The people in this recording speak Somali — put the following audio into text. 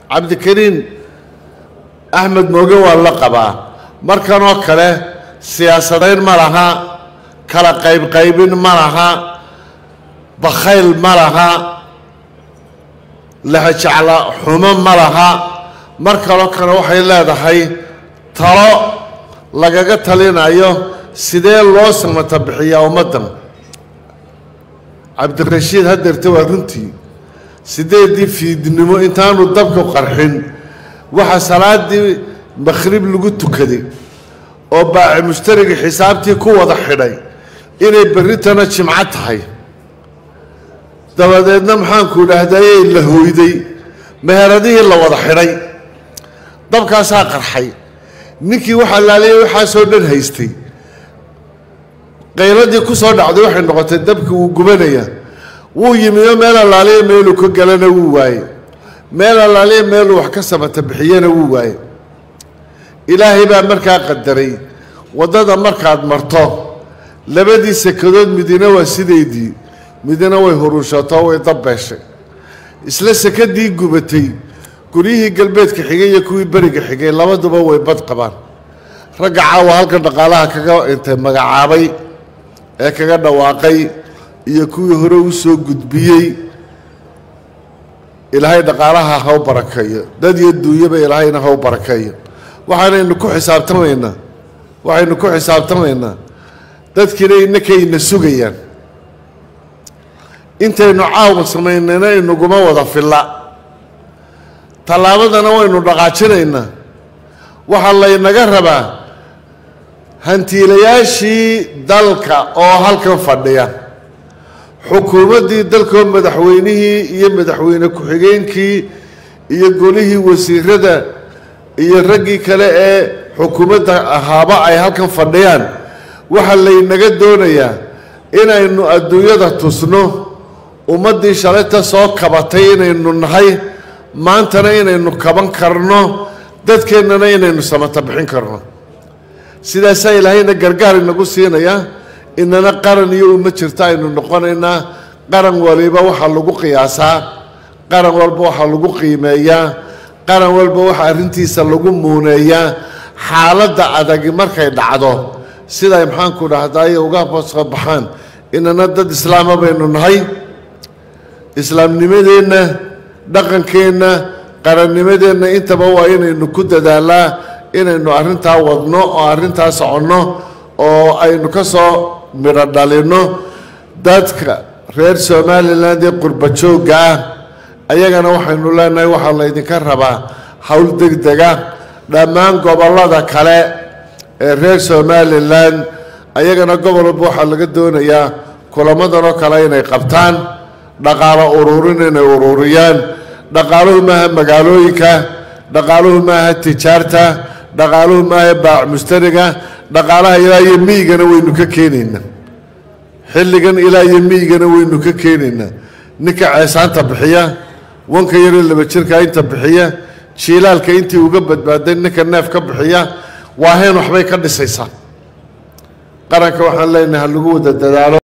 cabdikariin axmed mooge waa la qabaa markanoo kale siyaasadayn ma laha kala qaybqaybin ma laha bakhayl ma laha lahajecla xumo ma laha mar kaloo kale waxay leedahay talo lagaga talinayo sidee loo samata bixiyaa ummaddan cabdirashiid hadeerte waa runtii sideedii fiidnimo intaanu dabku qarxin waxaa salaadii makhrib lagu tukaday oo baaci mushtarigii xisaabtii ku wada xidhay inay berritana jimco tahay dabadeedna maxaanku idhaahdayey la hooyday meheradihii la wada xidhay dabkaasaa qarxay ninkii waxaa laaliyay waxaasoo dhan haystay qayladii ku soo dhacday waxay noqotay dabkii wuu gubanaya wuu yimiyo meel allaaliya meeluu ka galana wuu waaye meel allaaliya meeluu wax ka samata bixiyana wuu waaye ilaahay baa markaa qadaray waddada markaad marto labadii sekadood midina waa sideedii midina way huruushato way dabbeeshay isla sekadii gubatay guryihii galbeedka xigay iyo kuwii beriga xigay labaduba way bad qabaan ragga caawa halkan dhaqaalaha kaga intay magacaabay ee kaga dhawaaqay iyo kuwii hore u soo gudbiyey ilaahay dhaqaalaha haw barakeeyo dad iyo duunyaba ilaahayna haw barakeeyo waxaanaynu ku xisaabtamaynaa waxaynu ku xisaabtamaynaa dadkiina innakayna sugayaan intaynu caawa samaynayna inaguma wada filla tallaabadana waynu dhaqaajinaynaa waxaa laynaga rabaa hantiilayaashii dalka oo halkan fadhiya xukuumaddii dalkoo madaxweynihii iyo madaxweyne ku-xigeenkii iyo golihii wasiirada iyo raggii kale ee xukuumadda ahaaba ay halkan fadhiyaan waxaa laynaga doonayaa inaynu adduunyada tusno ummaddii shalayta soo kabatay inaynu nahay maantana inaynu kaban karno dadkeennana inaynu samata bixin karno sidaasaa ilaahayna gargaar inagu siinayaa inana qaran iyo uma jirto aynu noqonaynaa qaran waliba waxaa lagu qiyaasaa qaran walba waxaa lagu qiimeeyaa qaran walba waxaa arrintiisa lagu muuneeyaa xaaladda adagi markay dhacdo siday maxaanku dhahdaay uga soo baxaan inana dad islaama baynu nahay islaamnimadeenna dhaqankeenna qarannimadeenna intaba waa inaynu ku dadaalaa inaynu arrintaa wadno oo arrintaa soconno oo aynu ka soo midho dhalinno dadka reer somalilan ee qurba joogga ah ayagana waxaynu leenahay waxaa laydinka rabaa howl degdega dhammaan gobollada kale ee reer somalilan ayagana gobol walba waxaa laga doonayaa kulamadan oo kale inay qabtaan dhaqaalo ururin inay ururiyaan dhaqaaluhu maaha magaalooyinka dhaqaaluhu maaha tijaarta dhaqaaluhu maaha baac mustariga dhaqaalaha ilaa iyo miyigana waynu ka keenaynaa xilligan ilaa iyo miyigana waynu ka keenaynaa ninka ceesaanta bixiya wanka yaroo laba jirka inta bixiya jiilaalka intii uga badbaaday ninka neef ka bixiya waa hayn waxbay ka dhisaysaa qaranka waxaan leenahay ha lagu wada dadaalo